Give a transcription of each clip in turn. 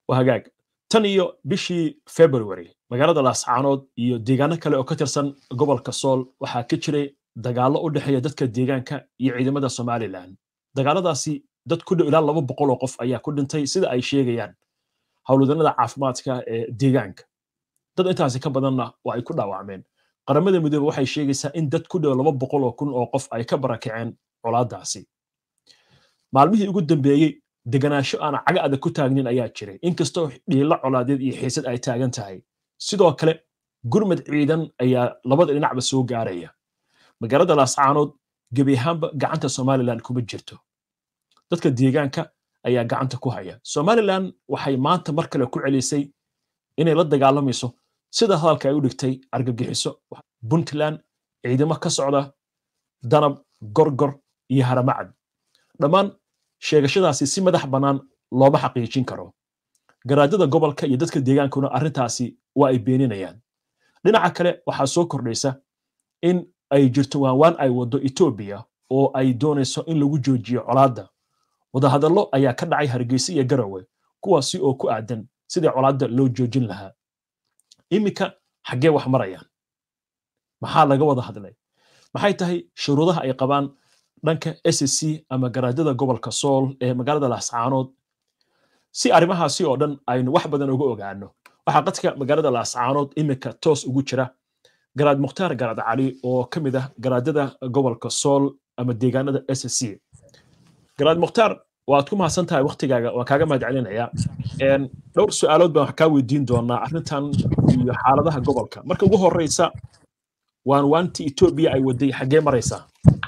waa hagaag tan iyo bishii february magaalada laascaanood iyo deegaano kale oo ka tirsan gobolka sool waxaa ka jiray dagaallo u dhexeeya dadka deegaanka iyo ciidamada somalilan dagaaladaasi dad ku dhow ilaa laba boqol oo qof ayaa ku dhintay sida ay sheegayaan howlwadanada caafimaadka ee deegaanka dad intaasi ka badanna waa ay ku dhaawacmeen qaramada midoobe waxay sheegaysaa in dad ku dhow laba boqol oo kun oo qof ay ka barakaceen colaadaasi maalmihii ugu dambeeyey deganaansho aan caga adag ku taagnin ayaa jiray inkastoo dhiilo colaadeed iyo xiisad ay taagan tahay sidoo kale gurmad ciidan ayaa labada dhinacba soo gaaraya magaalada laascaanood gebi ahaanba gacanta somalilan kuma jirto dadka deegaanka ayaa gacanta ku haya somalilan waxay maanta mar kale ku celisay inay la dagaalamayso sida hadalka ay u dhigtay argagixiso puntland ciidamo ka socda danab gorgor iyo haramacad dhammaan sheegashadaasi si madax bannaan looma xaqiijin karo garaadada gobolka iyo dadka deegaankuna arrintaasi waa ay beeninayaan dhinaca kale waxaa soo kordhaysa in ay jirto waanwaan ay waddo etoobiya oo ay doonayso in lagu joojiyo colaadda wadahadallo ayaa ka dhacay hargeysa iyo garowe kuwaasi oo ku aadan sidii colaadda loo joojin lahaa iminka xaggee wax marayaan maxaa laga wada hadlay maxay tahay shuruudaha ay qabaan dhanka SSC ama garaadada gobolka Sool ee magaalada Laascaanood si arrimahaasi oo dhan aynu wax badan uga ogaano waxaa qadka magaalada Laascaanood imika toos ugu jira garaad Mukhtaar Garaad Cali oo ka mid ah garaadada gobolka Sool ama deegaanada SSC garaad Mukhtaar waad ku mahadsan tahay waqtigaaga waan kaaga mahadcelinayaa dhowr su-aalood baan wax kaa weydiin doonaa arrintan iyo xaaladaha gobolka marka ugu horeysa waan waanti Ethiopia ay waday xaggee maraysaa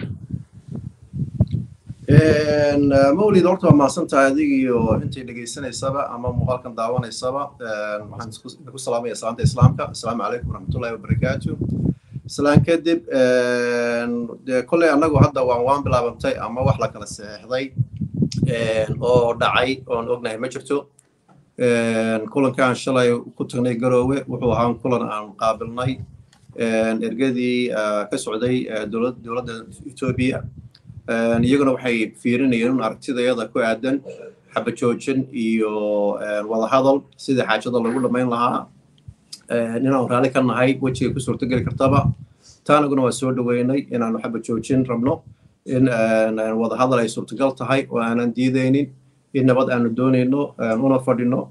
mawlid horta waa mahadsan tahay adig iyo intay dhegaysanaysaba ama muuqaalkan daawanaysaba waxaan ku salaamaya salaanta islaamka asalaamu calaykum waraxmatullahi wabarakaatu islaan kadib dee kolley annagu hadda waan waan bilaabantay ama wax la kala saxeexday oo dhacay oon ognahay ma jirto kulankaan shalay ku tagnay garoowe wuxuu ahaa kulan aan qaabilnay ergadii ka socday dowladda etoobiya iyaguna waxay fiirinayeen un aragtidayada ku aadan xabajoojin iyo wadahadal sidii xaajada lagu dhammayn lahaa inaanu raalli ka nahay wejigay ku suurtogeli kartaba taanaguna waa soo dhoweynay inaanu xabajoojin rabno in wadahadal ay suurtagal tahay oo aanan diidaynin in nabad aanu doonayno una fadhino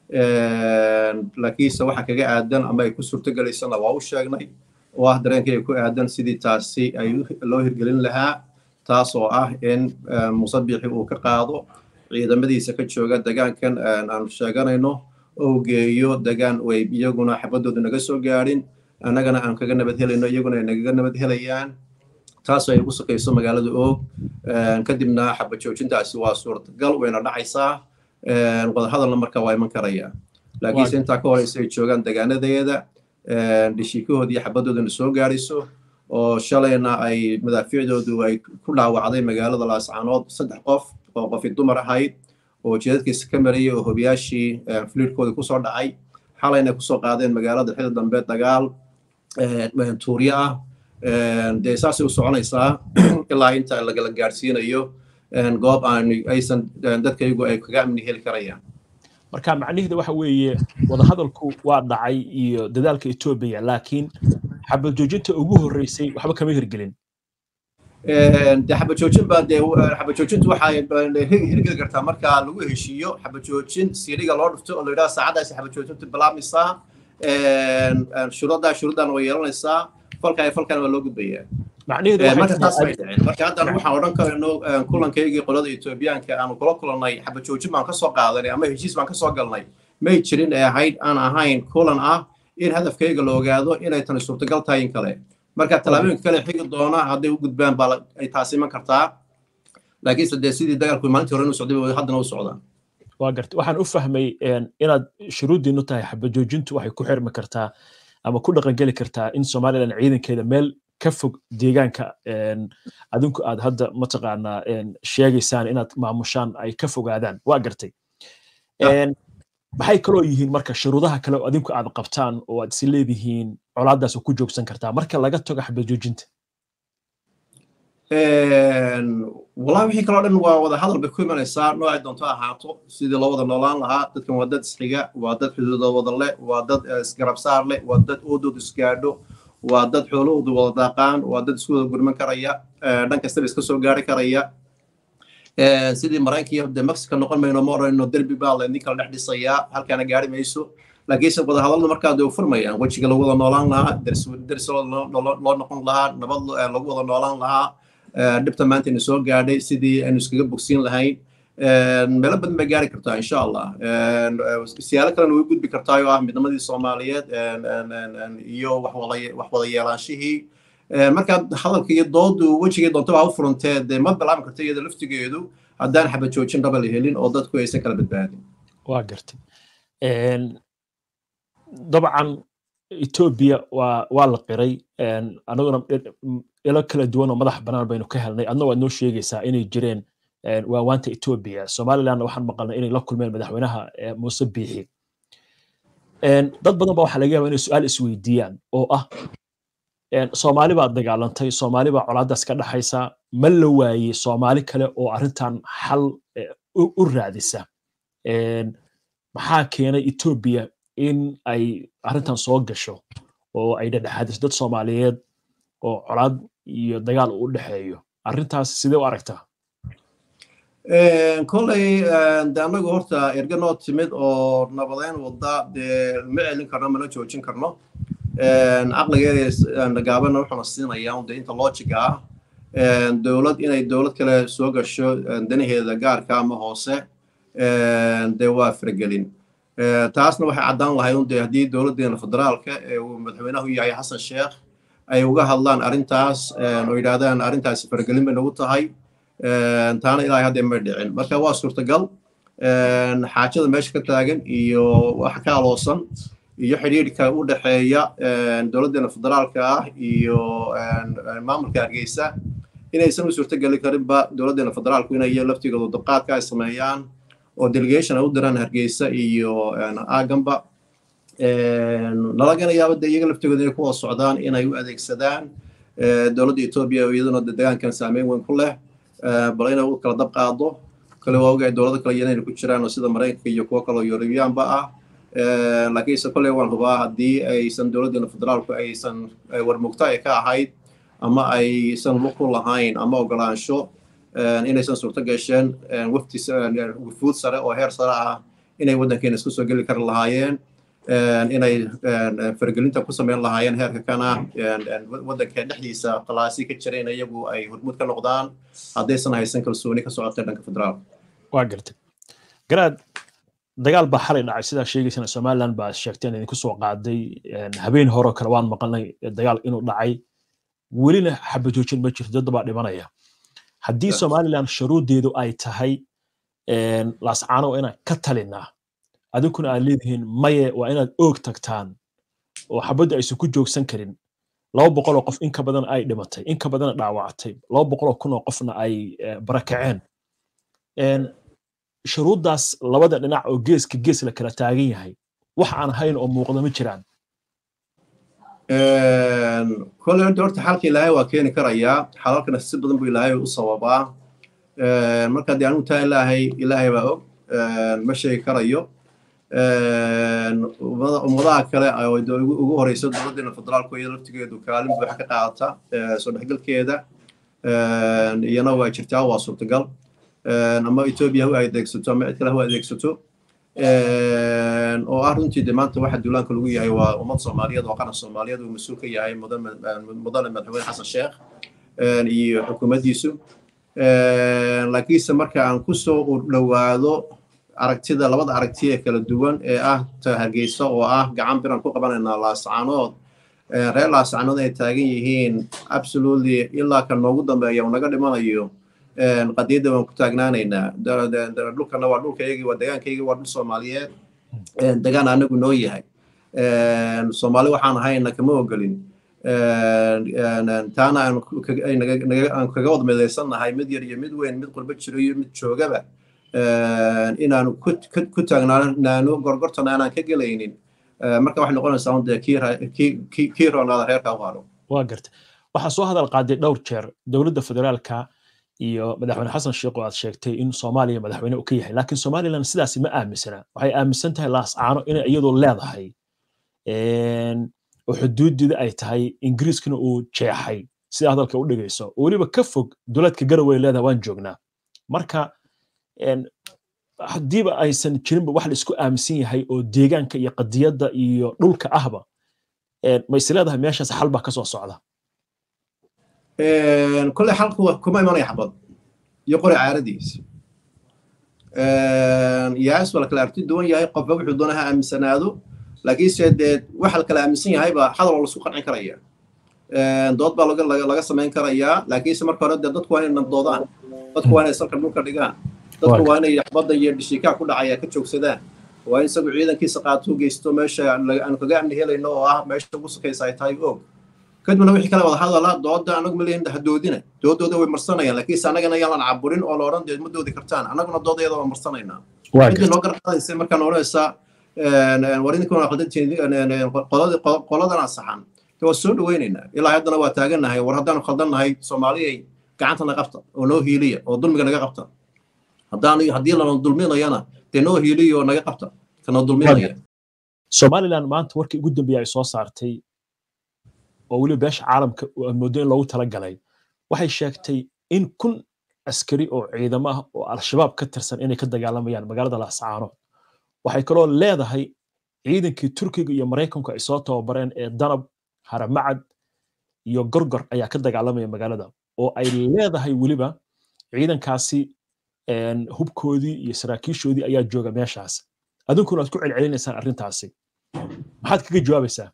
laakiinse waxa kaga aadan ama ay ku suurtogelaysana waa u sheegnay oo ah dareenkayga ku aadan sidii taasi ay loo hirgelin lahaa taas oo ah in musabixi uu ka qaado ciidamadiisa ka jooga degaankan aanu sheeganayno oo geeyo degaan way iyaguna xabadoodu naga soo gaadhin annagana aan kaga nabad helayno iyaguna ay nagaga nabad helayaan taasoo ay ugu saqayso magaalada oog kadibna xabajoojintaasi waa suurtagal wayna dhacaysaa wadahadalna marka waa iman karaya laakiinse intaa ka horeysa ay joogaan degaanadeeda dhishiikahood iyo xabadoodana soo gaadhayso oo shalayna ay madaafiicdoodu ay ku dhaawacday magaalada laascaanood saddex qof oo qofi dumar ahayd oo jeedadkiisa ka marayay oo hobiyaashii fliirkooda kusoo dhacay xalayna kusoo qaadeen magaalada xili dambe dagaal tuuryo ah dee saasay u soconaysaa ilaa inta lagala gaadhsiinayo goob aan aysan dadkaygu ay kaga amni heli karayaan marka macnaheedu waxa weeye wadahadalku waa dhacay iyo dadaalka etoobiya laakiin xabajoojinta ugu horreysay waxba kama hirgelin de xabajoojin baa dee xabajoojintu waxay hirgeli kartaa marka lagu heshiiyo xabajoojin siiriga loo dhufto oo la yidhaha saacadaasi xabajoojintu bilaabmaysaa shuruuddaa shuruuddan way yeelanaysaa falka falkan waa loo gudbayaa marka taas bay dhaceen marka haddan waxaan odhan karayno kulankaygii qolada etoobiyaanka aanu kula kulannay xabajoojin baan kasoo qaadanay ama heshiis baan kasoo galnay may jirin ee ahayd aan ahayn kulan ah in hadafkayga la ogaado inay tani suurtagal tahay in kale marka tallaabooyinka kale xigi doona hadday u gudbaan baa ay taasi iman kartaa laakiinse dee sidii dagaalku maalintii hore inu socday haddana u socdaan waa garta waxaan u fahmay inaad shuruuddiinu tahay xabajoojintu waxay ku xirmi kartaa ama ku dhaqangeli kartaa in somalilan ciidankeeda meel ka fog deegaanka adinku aad hadda mataqaanaa sheegaysaan inaad maamushaan ay ka fogaadaan waa gartay maxay kaloo yihiin marka shuruudaha kale oo adinku aad qabtaan oo aad isi leedihiin colaadaas ku joogsan kartaa marka laga tago xabajoojinta wallahi wixii kaloo dhan waa wada hadal bay ku imanaysaa noocay doonto ahaato sidii loo wada noolaan lahaa dadkan waa dad isxiga waa dad xuduudood wada leh waa dad isgarab saar leh waa dad oodood isgaadho waa dad xoolahoodu wada daaqaan waa dad isku wada gurman karaya dhan kastaba iska soo gaari karaya sidii maraykanka de mexico noqon mayno ma odhanayno derbi baa laydin kala dhex dhisayaa halkaana gaari mayso laakiinse wada hadalada markaa de u furmayaan wejiga lagu wada noolaan lahaa deris loo noqon lahaa nabad lagu wada noolaan lahaa dhibta maanta ina soo gaadhay sidii aynu iskaga bogsiin lahayn meelo badan bay gaari kartaa insha allah siyaalo kalena way gudbi kartaa oo ah midnimadii soomaaliyeed iyo wax wada yeelaanshihii markaa hadalka iyo doodu wejigii doontaba ha u furantee dee ma bilaabi karta iyada laftigeedu haddaan xabad joojin raba la helin oo dadku aysan kala badbaadin waa gartay dabcan etoobiya waa waa la qiray anaguna ilo kala duwan oo madax bannaan baynu ka helnay adna waad noo sheegaysaa inay jireen waawaanta etoobiya somaliland waxaan maqalnay inay la kulmeen madaxweynaha muuse biixi dad badan ba waxaa laga yaaba inay su-aal isweydiiyaan oo ah soomaali baa dagaalantay soomaali baa colaadaas ka dhaxaysa ma la waayey soomaali kale oo arrintan xal u raadisa maxaa keenay etoobiya in ay arrintan soo gasho oo ay dhedhexaadiso dad soomaaliyeed oo colaad iyo dagaal u dhexeeyo arrintaas sidee u aragtaa koley de annagu horta erga noo timid oo nabadeyn wadda dee ma celin karno mana joojin karno caqligeeda gaabana wuxuuna siinayaa de inta loojiga ah dowlad inay dowlad kale soo gasho danaheeda gaarka ama hoose dee waa faragelin taasna waxay caddaan lahayd un de haddii dowladdeena federaalka ee uu madaxweynahu yahay xasan sheekh ay uga hadlaan arrintaas oo yidhaahdaan arrintaasi faragelin bay nagu tahay taana ilaahay hadda may dhicin marka waa suurtagal xaajada meesha ka taagan iyo wax ka aloosan iyo xidhiidhka u dhexeeya dowladdeena federaalka ah iyo maamulka hargeysa inaysan u suurtogeli karinba dowladdeena federaalku inay laftigooda dabqaadka ay sameeyaan oo delegation ay u diraan hargeysa iyo aaganba nalagana yaaba de iyaga laftigooda inay ku wada socdaan inay u adeegsadaan dowladda etoobiya oo iyaduna de degaankan saameyn weyn ku leh bal inay u kala dab qaado kale waa ogahay dowlado kale inayna ku jiraan oo sida maraykanka iyo kuwo kaloo yurubiyaanba ah laakiinse kolley waan hubaa haddii aysan dowladdeena federaalku aysan warmugto ay ka ahayd ama aysan lug ku lahayn ama ogolaansho inaysan suurto gasheen wafti wufuud sare oo heer sare ah inay waddankeena isku soo geli kari lahaayeen inay faragelinta ku samayn lahaayeen heerka kana waddanka dhexdiisa qalaasi ka jireen iyagu ay hormuud ka noqdaan haddaysan haysan kalsooni ka socotay dhanka federaalka waa gartay garaad dagaal baa xalay dhacay sidaa sheegaysana somaliland baa sheegteen idinku soo qaaday habeen hore kale waan maqalnay dagaal inuu dhacay welina xabajoojin ma jirto dad baa dhimanaya haddii somaliland shuruuddeedu ay tahay laascaano inaan ka talinaa adinkuna aad leedihiin maye waa inaad oog tagtaan oo xabadda aysan ku joogsan karin laba boqoloo qof in ka badan ay dhimatay in ka badana dhaawactay laba boqoloo kun oo qofna ay barakaceen shuruuddaas labada dhinac oo geeska gees la kala taagan yahay wax aan hayn oo muuqda ma jiraan kole horta xalka ilaahay waa keeni karayaa xalalkana si badan buu ilaahay u sababaa marka dee anigu taa ilaahay ilaahay baa og ma sheegi karayo ummadaha kale ugu horeysa dowladdeena federaalku iyada laftigeedu kaalin buuxa ka qaadata soo dhexgalkeeda iyana waa jirtaa waa suurtagal ama etoobiya hu adeegsato ama cid kale hu adeegsato oo ah runtii de maanta waxa duulaanka lagu yahay waa ummad soomaaliyeed oo qaran soomaaliyeed uu mas-uul ka yahay mudane madaxweyne xasan sheekh iyo xukuumaddiisu laakiinse marka aan kusoo dhowaado aragtida labada aragti ee kala duwan ee ah ta hargeysa oo ah gacan biran ku qabanaynaa laascaanood reer laascaanood ay taagan yihiin absolutely ilaa ka noogu dambeeya uu naga dhimanayo qadiyadda waan ku taagnaanaynaa dhulkana waa dhulkaygii waa degaankaygii waa dhul soomaaliyeed degaan anagu noo yahay soomaali waxaan ahayna kama ogolin taana aan kaga wada midaysannahay mid yar iyo mid weyn mid qurbo jiro iyo mid joogaba inaanu ku taagnaano gorgortana aanaan ka gelaynin marka waxay noqonaysaa un dee kii roonaada reerka u haro waa garta waxaa soo hadal qaaday dhowr jeer dowladda federaalka iyo madaxweyne xasan sheekh oo aad sheegtay in soomaaliya madaxweyne uu ka yahay laakiin somaliland sidaasi ma aaminsana waxay aaminsan tahay laascaano inay iyadoo leedahay oo xuduudida ay tahay ingiriiskana uu jeexay sida hadalka u dhigayso oo weliba ka fog dowladka garowe leedahay waan joognaa marka haddiiba aysan jirinba wax la isku aaminsan yahay oo deegaanka iyo qadiyadda iyo dhulka ahba ma is leedahay meeshaas xal baa ka soo socda kole xalku kuma imanaya xabad iyo qori caaradiis yaas waa la kala arti duwan yahay qofba wuxuu doona ha aaminsanaado laakiinse dee waxa la kala aaminsan yahayba hadal oo laisku qancin karaya dood baa laga samayn karayaa laakiinse marka hore dee dadku waa inay nabdoodaan dadku waa inay salka dhulka dhigaan dadku waa inay xabadda iyo dhishiikaha ku dhacaya ka joogsadaan waa in isagu ciidankiisa qaato geysto meesha aan kaga amni helayno oo ah meesha ugu sukaysa ay tahay og kadibna wixii kale wada hadala dooda anagu malehin hadoodina doodooda way marsanayaan laakiinse annagana yaan lan caburin oo la odhan dee ma doodi kartaan annaguna doodayada waa marsanaynaa ciddii noo garqaadaysa markaan odhanaysaa war idinkuna qoladan saxan waa soo dhawaynaynaa ilaa haddana waa taagannahay war haddaanu khaldannahay soomaaliyay gacanta naga qabta oo noo hiiliya oo dulmiga naga qabta haddaan haddii lana dulminayana dee noo hiiliya oo naga qabta kanoo dulminaya somaliland maanta warkii ugu dambeeya ay soo saartay oo weliba beesha caalamka moodo in loogu talagalay waxay sheegtay in kun askari oo ciidamo ah oo al-shabaab ka tirsan inay ka dagaalamayaan magaalada laascaanood waxay kaloo leedahay ciidankii turkiga iyo maraykanku ay soo tababareen ee danab haramacad iyo gorgor ayaa ka dagaalamaya magaalada oo ay leedahay weliba ciidankaasi hubkoodii iyo saraakiishoodii ayaa jooga meeshaas adinkuna aad ku celcelinaysaan arrintaasi maxaad kaga jawaabaysaa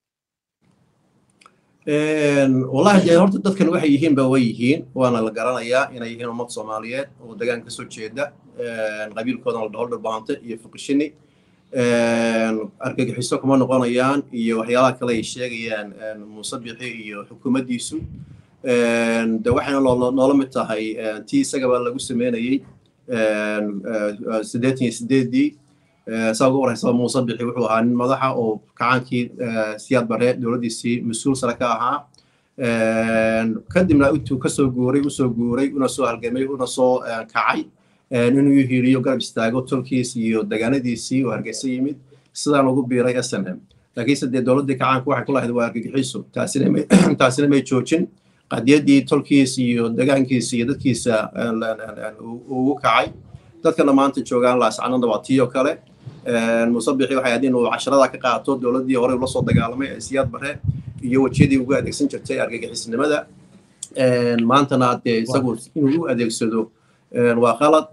wallahi dee horta dadkan waxay yihiinba way yihiin waana la garanayaa inay yihiin ummad soomaaliyeed oo degaan kasoo jeeda qabiilkoodana la dhaho dharbahante iyo fuqishini argagixiso kuma noqonayaan iyo waxyaalaha kale ay sheegayaan muuse bixi iyo xukuumaddiisu de waxayna noola mid tahay tii isagaba lagu sameynayey siddeetan iyo sideeddii saa uga warhaysaba muuse bixi wuxuu ahaa nin madaxa oo kacaankii siyaad bare dowladdiisii mas-uul sare ka ahaa kadibna intuu kasoo guuray usoo guuray una soo halgamay una soo kacay inuu hiiliyo garab istaago tolkiis iyo degaanadiisii oo hargeysa yimid sidaan ugu biiray s n m laakiinse dee dowladdii kacaanku waxay ku lahayd waa argagixiso taasina may joojin qadiyadii tolkiis iyo degaankiisa iyo dadkiisa ugu kacay dadkana maanta joogaan laascanada waa tii oo kale musabixi waxay ahayd inuu casharada ka qaato dowladdii hore ula soo dagaalamay ee siyaad bare iyo wejiyadii ugu adeegsan jirtay argagixisnimada maantana dee isagu inuu u adeegsado waa qalad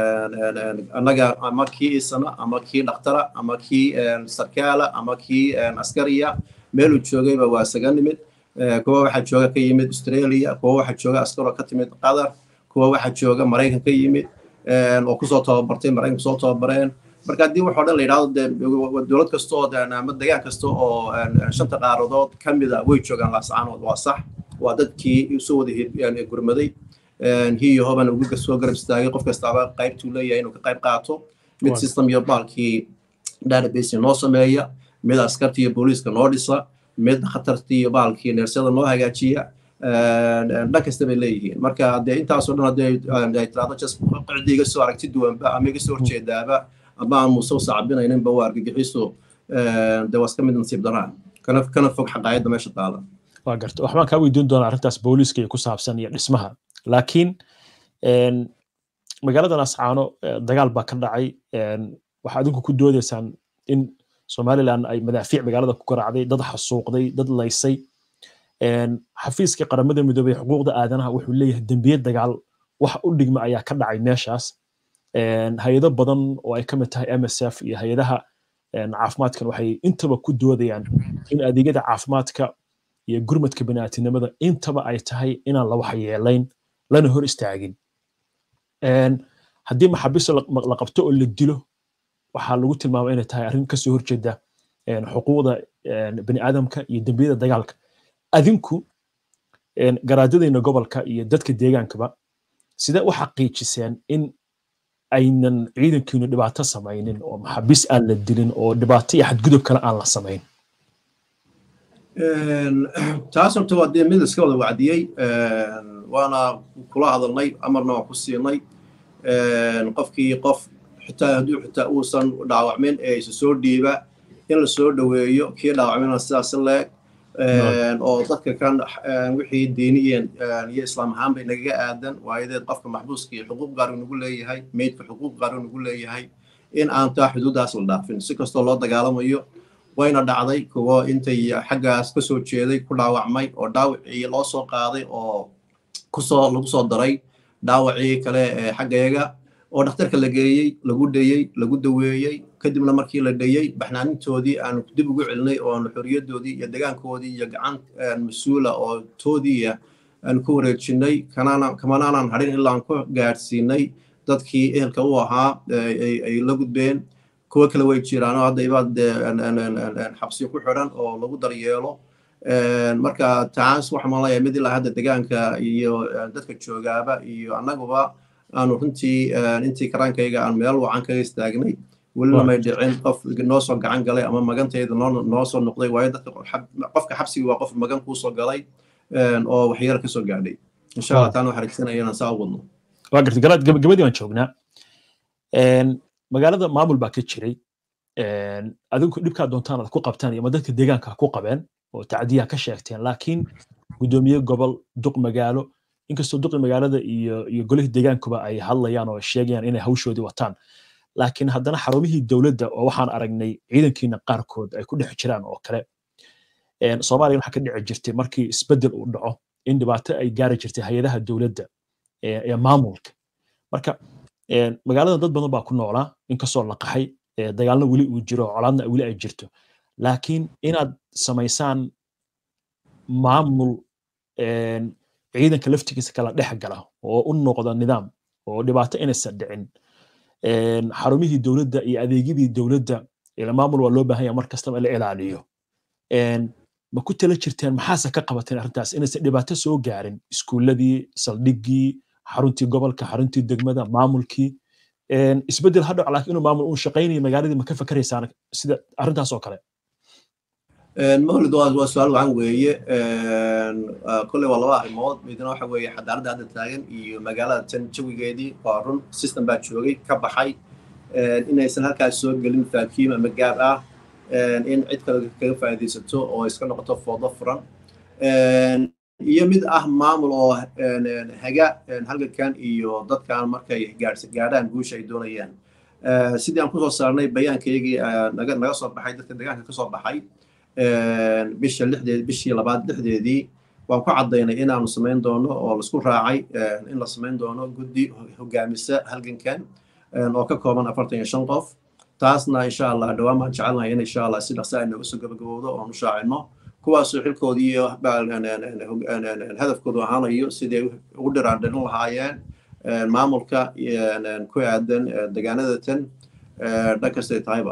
annaga ama kii isana ama kii dhakhtara ama kii sarkaala ama kii askariya meeluu joogayba waa isaga nimid kuwa waxaa jooga ka yimid australia kuwa waxaa jooga askaroo ka timid qatar kuwa waxaa jooga maraykan ka yimid oo kusoo tababartay maraykanku soo tababareen marka haddii waxoo dhan la yidhahdo dee dowlad kasta oo ama degaan kasta oo shanta qaaradood ka mida way joogaan laascaanood waa sax waa dadkii usoo wada gurmaday hiyo hoban ugu soo garab istaagay qof kastaaba qaybtuu leeyahay inuu ka qayb qaato mid system iyo baalkii database noo sameeya mid askarta iyo booliiska noo dhisa mid khatarta iyo baalkii neersada noo hagaajiya dhan kasta bay leeyihiin marka dee intaasoo dhan haddii ay tiraahdo just qicdii iga soo aragti duwanba ama iga soo horjeedaaba ama aan muuse u sacbinayninba waa argagixiso dee waa iska mid nasiib daraan kana kana fog xaqaayadda meesha taala waa garta waxbaan kaa weydiin doonaa arrintaas booliiska iyo ku saabsan iyo dhismaha laakiin magaalada nascaano dagaal baa ka dhacay waxaa adinku ku doodaysaan in somaliland ay madaafiic magaalada ku garaacday dad xasuuqday dad laysay xafiiska qaramada midoobey xuquuqda aadanaha wuxuu leeyahay dembiye dagaal wax u dhigma ayaa ka dhacay meeshaas hay-ado badan oo ay ka mid tahay msf iyo hay-adaha caafimaadkan waxay intaba ku doodayaan in adeegyada caafimaadka iyo gurmadka bini'aatinimada intaba ay tahay inaan la waxyeelayn lana hor istaagin haddii maxaabiista la qabto oo la dilo waxaa lagu tilmaama inay tahay arrin kasoo horjeeda xuquuqda bini'aadamka iyo dembiyada dagaalka adinku garaadadayna gobolka iyo dadka deegaankaba sidee u xaqiijiseen in aynan ciidankiinu dhibaato samaynin oo maxaabiis aan la dilin oo dhibaato iyo xadgudub kale aan la samayn taas horta waa dee mid iska wada wacdiyey waana kula hadalnay amarna waan ku siinay qofkii qof xitaa hadduu xitaa uusan dhaawacmin ee isa soo dhiiba in la soo dhoweeyo kii dhaawacmina sidaas leeg oo dadka kan wixii diiniyeen iyo islaam ahaanba nagaga aadan waayadeed qofka maxbuuskii xuquuq gaar nagu leeyahay meydka xuquuq gaar nagu leeyahay in aan taa xuduudaas la dhaafin si kastoo loo dagaalamayo wayna dhacday kuwo intay xaggaas ka soo jeeday ku dhaawacmay oo dhaawacii loo soo qaaday oo kusoo lagu soo daray dhaawacii kale ee xaggayaga oo dhakhtarka la geeyey lagu dhayey lagu daweeyey kadibna markii la dhayey baxnaanintoodii aanu dib ugu celinay oo aanu xorriyadoodii iyo degaankoodii iyo gacan mas-uula oo toodiiya aanu ku wareejinay kamanaanan hadhin ilaa aan ku gaadhsiinay dadkii ehelka u ahaa ay la gudbeen kuwo kale way jiraan oo hadda ibaad xabsiyo ku xidhan oo lagu daryeelo marka taas waxaan malaya mid ilaa hadda degaanka iyo dadka joogaaba iyo annaguba aanu runtii intii karaankayga aan meel wacan kaga istaagnay welina may dhicin qof noo soo gacan galay ama magantayda noo soo noqday waayo dadka qofka xabsiga waa qof magan kuu soo galay oo waxyaro kasoo gaadhay insha allah taana waxaan rajsanaya inaan saa u wadno waa gartay garaad gabagabadii baan joognaa magaalada maamul baa ka jiray adinku dhibkaa doontaan aad ku qabtaan iyo ma dadka deegaanka ku qabeen oo tacdiyaa ka sheegteen laakiin guddoomiye gobol duq magaalo inkastoo duqi magaalada iyo iyo golihii deegaankuba ay hadlayaan oo sheegayaan inay hawshoodii wataan laakiin haddana xarumihii dowladda oo waxaan aragnay ciidankiina qaarkood ay ku dhex jiraan oo kale soomaaliya waxaa ka dhici jirtay markii isbeddel uu dhaco in dhibaato ay gaari jirtay hay-adaha dowladda ee maamulka marka magaalada dad badan baa ku noolaa inkastoo la qaxay dagaalna weli uu jiro colaadna weli ay jirto laakiin inaad samaysaan maamul ciidanka laftigiisa kala dhex gala oo u noqda nidaam oo dhibaato inaysan dhicin xarumihii dowladda iyo adeegyadii dowladda maamul waa loo baahan yahay mar kastaba la ilaaliyo ma ku tala jirteen maxaase ka qabateen arrintaas inaysan dhibaato soo gaarin iskuulladii saldhiggii xaruntii gobolka xaruntii degmada maamulkii isbeddel ha dhaco laakiin inuu maamul uu shaqaynayo magaaladii ma ka fakaraysaan sida arrintaas oo kale mawlid waa su-aal wacan weeye kolley waa laba arrimood midna waxa weeye xadaaradda hadda taagan iyo magaalada tan jawigeedii waa run system baa joogay ka baxay inaysan halkaas soo gelin faakiim ama gaab ah in cid kale kaga faa'iidaysato oo iska noqoto foodo furan iyo mid ah maamul oo haga halgankan iyo dadkan markay gaadhaan guusha ay doonayaan sidii aan kusoo saarnay bayaankaygii naga soo baxay dadka deegaanka ka soo baxay bisha lixdeed bishii labaad lixdeedii waan ku caddaynay inaanu samayn doono oo laisku raacay in la samayn doono guddi hogaamisa halgankan oo ka kooban afartan iyo shan qof taasna insha allah dhowaan baan jecelnahay in insha allah si dhaqsa ay nooga soo gabagabowdo oon u shaacino kuwaasoo xilkoodii iyo hadafkoodu ahaanayo siday ugu dhiraandhirin lahaayeen maamulka ku aadan degaanada tan dhan kastay tahayba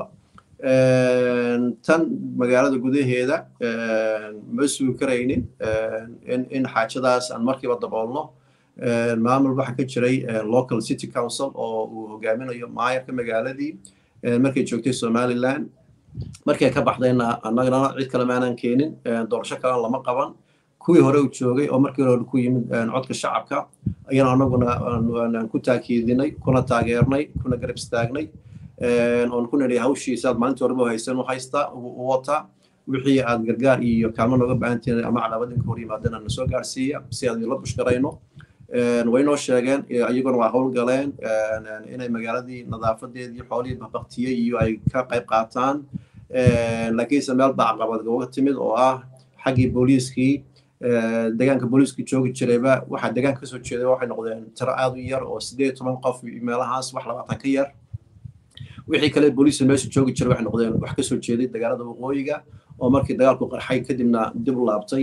tan magaalada gudaheeda ma sugi karaynin in xaajadaas aan markiiba daboolno maamul waxaa ka jiray local city council oo uu hogaaminayo maayarka magaaladii markay joogtay somaliland markay ka baxdayna annagana cid kale maanan keenin doorasho kalena lama qaban kuwii hore u joogay oo markii hore ku yimid codka shacabka ayaan annaguna ku taakiidinay kuna taageernay kuna garab istaagnay oon ku nidhi hawshiisa aad maalintii horeba haysan u haysta u wata wixii aad gargaar iyo kaalmo nooga baahantiin ama cadaabad inka hor yimaadana na soo gaarsiiya si aan la bushgarayno way noo sheegeen iyaguna waa howlgaleen inay magaaladii nadaafadeedii xoolihii baqtiyey iyo ay ka qayb qaataan laakiinse meel baa caqabad uga timid oo ah xaggii booliiskii deegaanka booliiska joogi jirayba waxaa deegaanka kasoo jeeday waxay noqdeen tiro aad u yar oo sideed toban qof meelahaas wax labaatan ka yar wixii kale booliiska meesha joogi jiray waxay noqdeen wax kasoo jeeday dagaalada waqooyiga oo markii dagaalku qarxay kadibna dib u laabtay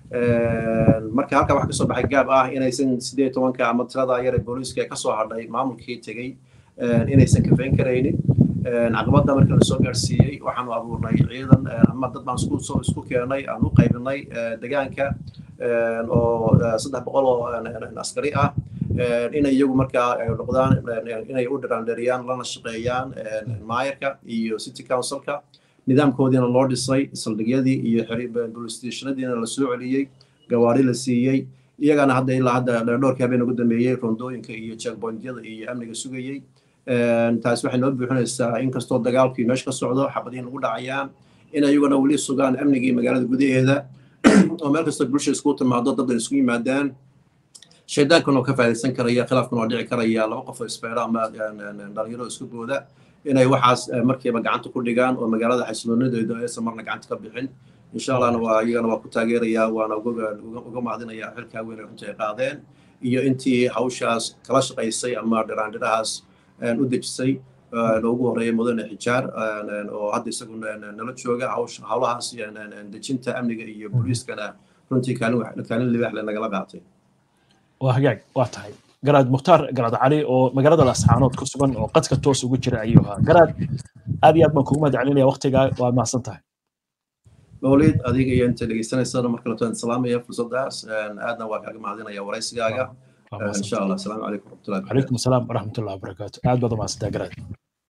marka halkaa waxaa kasoo baxay gaab ah inaysan sideed tobanka ama tirada yar ee booliiska ee kasoo hadhay maamulkii tegey inaysan kafayn karaynin caqabadda markii lasoo gaarsiiyey waxaanu abuurnay ciidan ama dad baan isku soo isku keenay aan u qaybinay deegaanka oo saddex boqol oo askari ah inay iyagu markaa noqdaan inay u dhiraandheriyaan lana shaqeeyaan maayarka iyo city councilka nidaamkoodiina loo dhisay saldhigyadii iyo police stationadiina la soo celiyey gawaari la siiyey iyagana hadda ilaa hadda dhowrkii habeen ugu dambeeyey rondooyinka iyo checkpointyada iyo amniga sugayey taasi waxay noo buuxinaysaa inkastoo dagaalkii meesha ka socdo xabadihin lagu dhacayaan in ayaguna weli sugaan amnigii magaalada gudaheeda oo meel kasta bulsha isku timaado daddan isku yimaadaan shaydaankan oo ka faa'idaysan karaya khilaafkan oo dhici karaya laba qof oo isbeera ama dhalinyaro isku booda inay waxaas markiiba gacanta ku dhigaan oo magaalada xasiloonideedu aysan marna gacanta ka bixin insha allahna waa iyagana waa ku taageerayaa waana uga mahadinayaa xilkaa weyn ay runtii ay qaadeen iyo intii hawshaas kala shaqaysay ama dhiraandhirahaas u dejisay loogu horeeyay mudane xijaar oo hadda isagu nala jooga hawlahaas dejinta amniga iyo booliiskana runtii kaalin libaax le nagala qaatay waa hagaag waa tahay garaad mukhtaar garaad cali oo magaalada lascaanood ku sugan oo qadka toos ugu jira ayuu ahaa garaad aad iyo aad baan kugu mahad celinaya waqtigaa waa mahadsan tahay mawlid adiga iyo inta dhegeysanaysana mar kaleto aan salaamaya fursadaas aadna waa kaaga mahadinaya waraysigaaga insha allah asalaamu calaykum waraxmatullahi calaykum asalaam waraxmatullahi wabarakaatu aad baad u mahadsantaa garaad